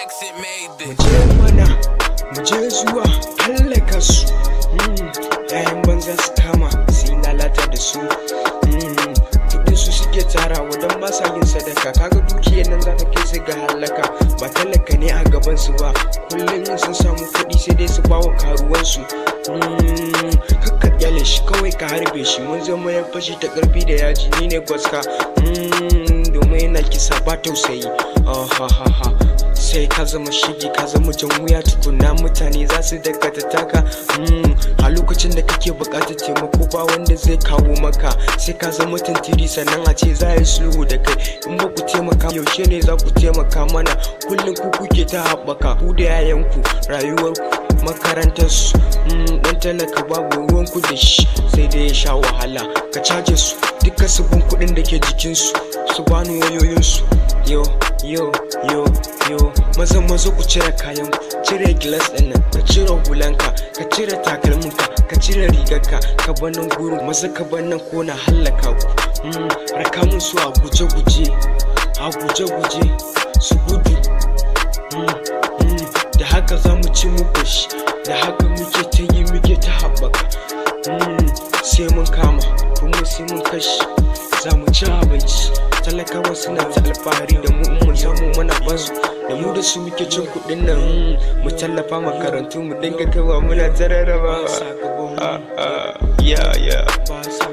accent made mu this. je mana mu je zuwa hallaka su Mm, yayan banza su kama su yi lalata da su Mm, kudin su suke tarawa don ba sa yin sadaka kaga dukiyar nan za ta kai su ga hallaka ba talaka ne a gaban su ba kullum in sun samu kuɗi sai dai su bawa karuwansu Mm, kakka kyale shi kawai ka harbe shi mun zama ya fashi ta karfi da yaji ni ne gwaska Mm, domin yana kisa ba tausayi ah, ha ha ha sai ka zama shigi ka zama jan wuya tukuna mutane za su daga ta taka Mm, a lokacin da kake bukatar taimako ba wanda zai kawo maka sai ka zama tantiri sannan a ce za a yi sulhu da kai in ba ku taimaka yaushe ne za ku taimaka mana kullum ku kuke ta haɓaka ku da yayanku rayuwarku makarantarsu dan talaka babu ruwanku da shi sai dai ya sha wahala ka caje su duka sabon kuɗin da ke jikinsu su bani wayoyinsu yo yo yo yo maza maza ku cire kayan ku cire gilas din nan ka cire hulanka ka cire takalminka ka cire rigarka ka bar nan gurin maza ka bar nan ko na hallaka ku Mm, raka mun su a guje guje a guje guje su gudu Mm, mm, da haka za mu ci muku shi da haka muke ta yi muke ta haɓaka Mm, sai mun kama kuma sai mun kashi za mu ci abinci talakawa suna ta alfahari da mu in mun samu mana basu da mu da su muke cin kuɗin nan mm, mu tallafa makarantu mu dinga kawa muna ta rarraba ya ya